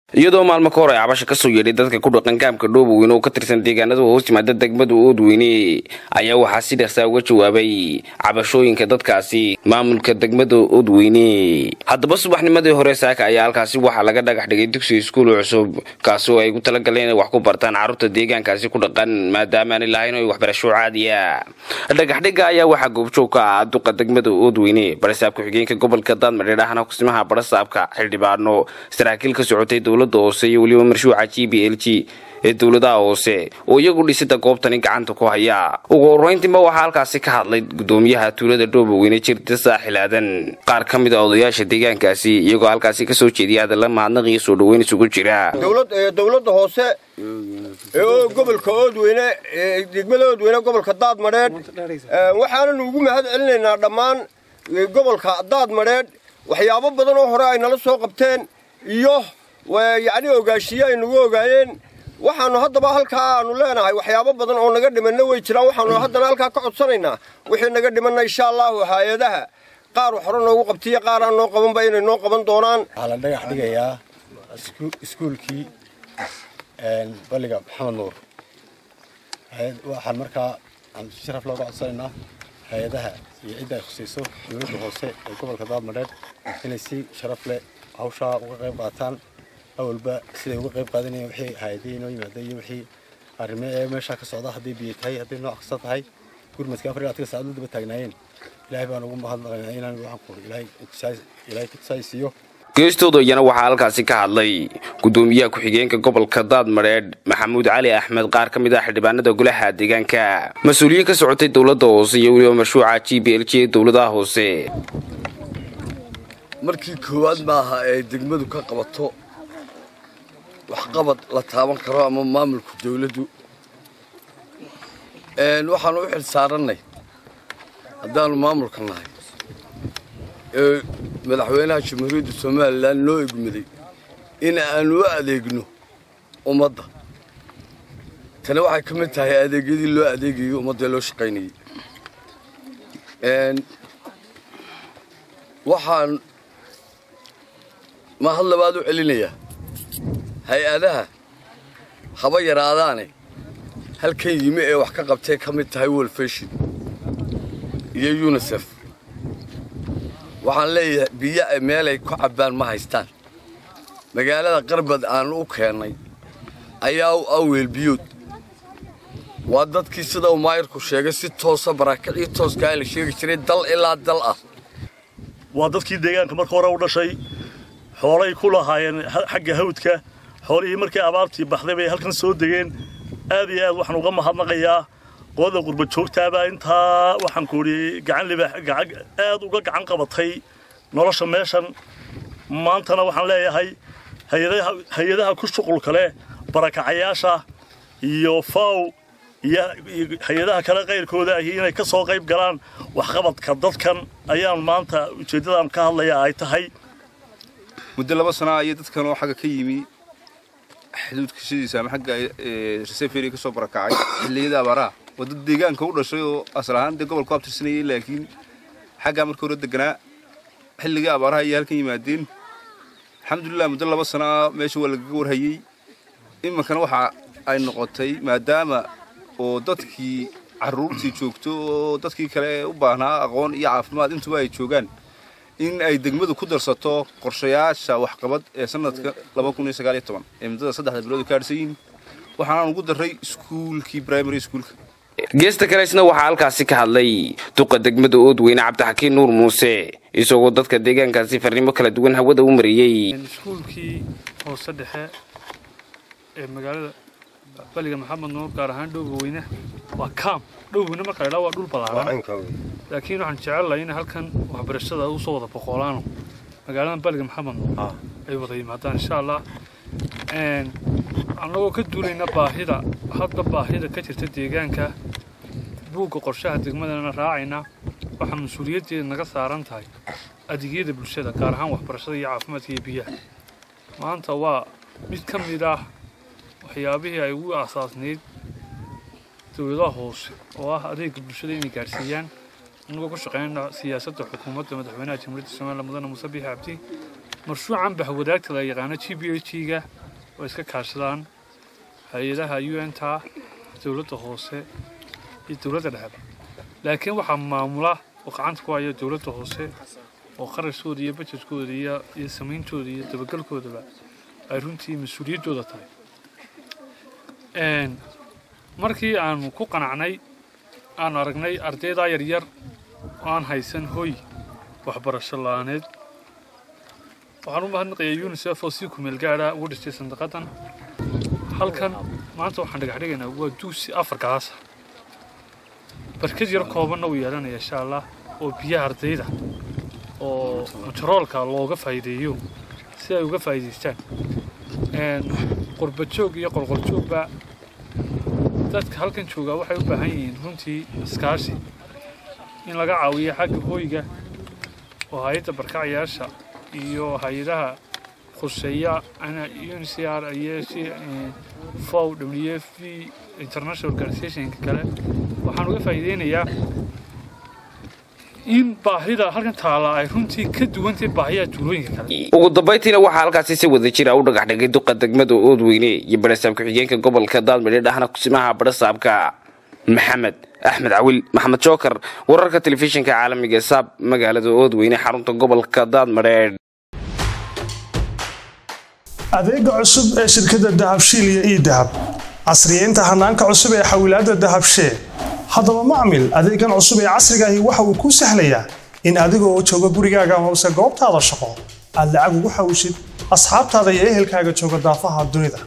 iyadoo maalmo ka hor ay cabasha kasoo yeedhay dadka ku dhaqan kaamka dhooboweyne oo ka tirsan deegaanada hoos yimaada degmada oodweyne ayaa waxaa si dhaqsaa uga jawaabay cabashooyinka dadkaasi maamulka degmada oodweyne haddaba subaxnimadii hore saaka ayaa halkaasi waxaa laga dhagax dhigay dugsi iskuul cusub kaasi oo ay ku talagaleen inay wax ku bartaan carruurta deegaankaasi ku dhaqan maadaamaanay lahayn oy waxbarasho caadiya dhagaxdhiga ayaa waxaa goobjoog ka ah duqa degmada oodweyne barasaabka xigeenka gobolka daadmadheer ahna kusimaha barasaabka xildhibaano saraakiil ka socotay dowlada hoose iyo weliba marshuuca g b l g ee dowladaha hoose oo iyagu dhisida goobtani gacanta ku haya ugu horeyntiiba waxaa halkaasi ka hadlay gudoomiyaha tuulada dhooboweyne jirta saaxilaadan qaar ka mid a odayaasha deegaankaasi iyagoo halkaasi kasoo jeediya hadalla mahadnaq iyo soo dhoweyn isugu jira dowladda hoose ee gobolka oodweyne degmada oodweyne gobolka daadmadheedh waxaananu ugu mahad celinaynaa dhammaan gobolka daadmadheedh waxyaabo badan oo hore ay nala soo qabteen iyo yacni ogaashiye ay nagu ogaayeen waxaanu haddaba halkaa aanu leenahay waxyaabo badan oo naga dhimanna way jiraan waxaanu haddana halkaa ka codsanaynaa wixii naga dhimanna insha allahu hay-adaha qaar hore noogu qabtiyo qaar aan noo qabanba inay noo qaban doonaan waxaa la dhagax dhigayaa iskuulkii balliga maxamed nuur waxaan markaa si sharaf looga codsanaynaa hay-adaha iyo cidda ay khusayso dowladda hoose ee gobolka daadmadheedh inay si sharaf leh hawshaa uga qayb qaataan awalba siday uga qayb qaadanayeen wixii hay-adihii inoo yimaada iyo wixii arrimo ee meeshaa ka socda hadday biyo tahay hadday nooc kasta tahay gurmadka afar iyo labaatan saacad daba taagnaayeen ilaahay baan ugu mahadnaqaynaa inaan waxaan ku ilaahay ilaahay kutusaysiiyo geestooda iyana waxaa halkaasi ka hadlay gudoomiyaha ku-xigeenka gobolka daadmadheedh maxamuud cali axmed qaar ka mid ah xildhibaanada golaha deegaanka mas-uuliyiin ka socotay dowladda hoose iyo weliba marshuuca g b l g ee dowladaha hoose markii koowaad maaha ay degmadu ka qabato waxqabad la taaban karo ama maamulka dawladdu waxaanu u xil saarannay haddaanu maamulka nahay ee madaxweynaha jamhuuriyadda somalilan noo egmaday in aanu u adeegno ummadda tani waxay ka mid tahay adeegyadii loo adeegayey ummaddae loo shaqaynayey waxaan mahad labaad u celinayaa hay-adaha haba yaraadaane halkan yimi ee wax ka qabtay ka mid tahay wolfeshin iyo yunisef waxaan leeyahay biyo ay meelay ku cabbaan ma haystaan magaalada qarbad aan u keennay ayaa u aweel biyood waa dadkii sida uu maayirku sheegay si toosa barakicii tooskaa la sheegi jiray dal ilaa dal ah waa dadkii deegaanka marka hore u dhashay xoolay ku lahaayeen xagga hawdka xoolihii markii abaartii baxday bay halkan soo degeen aad iyo aad waxaan uga mahadnaqayaa qolada qurba joogtaabaa intaa waxaan ku idhi gacan libaax aad uga gacan qabatay nolosha meeshan maantana waxaan leeyahay hay-adaha ku shuqulka leh barakacayaasha iyo faw iyo hay-adaha kale qayrkooda ahi inay ka soo qayb galaan waxqabadka dadkan ayaan maanta ujeeddadaan ka hadlayaa ay tahay muddo laba sana ayay dadkan oo xagga ka yimi xuduudka sidiisa ama xagga reseferi ka soo barakacay xilliyada abaaraha waa dad deegaanka u dhashay oo asal ahaan dee gobolku abtirsanayay laakiin xaggaa marka hore deganaa xilligii abaaraha ayay halkan yimaadeen alxamdulilah muddo laba sana meesha waa lagaga warhayey iminkana waxa ay noqotay maadaama oo dadkii carruurtii joogto oo dadkii kale u baahnaa aqoon iyo caafimaad intuba ay joogaan in ay degmadu ku darsato qorshayaasha waxqabad ee sanadka ee muddada saddexda bilood ka hadhsan yihiin waxaanaan ugu darray iskuulkii primary schoolka geesta kale isna waxaa halkaasi ka hadlay duqa degmada oodweyne cabdixakiin nuur muuse isagoo dadka deegaankaasi farriimo kala duwan hawada u mariyey iskuulkii hoose dhexe ee magaalada baliga maxamed nuur gaar ahaan dhowgaweyne waa kaam dhowgaweyne marka la waa dhul ballaaran laakiin waxaan jecelahay in halkan waxbarashada u soo wada boqolaano magaalada baliga maxamed nuur ay wada yimaadaan insha allah annagoo ka duulayna baahida hadda baahida ka jirta deegaanka buugga qorshaha degmadana raacayna waxaa mas-uuliyaddeeda naga saaran tahay adeegyada bulshada gaar ahaan waxbarashada iyo caafimaadka iyo biyaha maanta waa mid ka mid ah waxyaabihii ay ugu aasaasnayd dowladaha hoose oo ah adeega bulshada inay gaadhsiiyaan annagoo ku shaqeynayna siyaasadda xukuumadda madaxweynaha jamhuuriyadda somaliland mudane muuse biixi cabdi marshuucan bahwadaagta la yaqaano g b h ga oo iska kaashadaan hay-adaha un ta dowladda hoose iyo dowladda dhexeba laakiin waxaa maamula oo gacanta ku haya dowladda hoose oo qarashkooda iyo bajetkooda iyo iyo samayntooda iyo dabagalkoodaba ay runtii mas-uuliyaddooda tahay markii aanu ku qanacnay aanu aragnay ardaydaa yaryar oo aan haysan hoy waxbarasho la-aaneed waxaan u mahadnaqayaa unisef oo si kumeel gaadha ugu dhistay sandaqadan halkan maanta waxaan dhagaxdhigaynaa waa duusi afar galaasa barkad yar koobanna uu yeelanaya insha allah oo biyaha ardayda oo majaroolka looga faa'iideeyo si ay uga faa'iidaystaan qurbajoog iyo qolqoljoogba dadka halkan joogaa waxay u baahan yihiin runtii iskaashi in laga caawiyo xagga hooyga oo hay-adda barkacayaasha iyo hay-adaha khuseeya uncr iyo fow w f v international organizationka kale waxaan uga faa'iideynayaa in baahida halkan taala ay runtii ka duwantay baahiyaha tuulooyinka kale ugu dambayntiina waxaa halkaasi si wada jira u dhagax dhigay duqa degmada oodweyne iyo barasaab ku-xigeenka gobolka daadmidhe dhahna kusimaha barasaabka maxamed axmed cawil maxamed jookar wararka telefishinka caalamiga saab magaalada oodweyne xarunta gobolka daadmadheedh adeega cusub ee shirkadda dahabshiil iyo ii dahab casriyeynta hanaanka cusub ee xawilaadda dahabshee haddaba macmil adeegan cusub ee casrigaahi waxa uu kuu sahlayaa in adigoo jooga gurigaaga hoose goobtaada shaqo aad lacag ugu xawishid asxaabtaada iyo ehelkaaga jooga daafaha dunida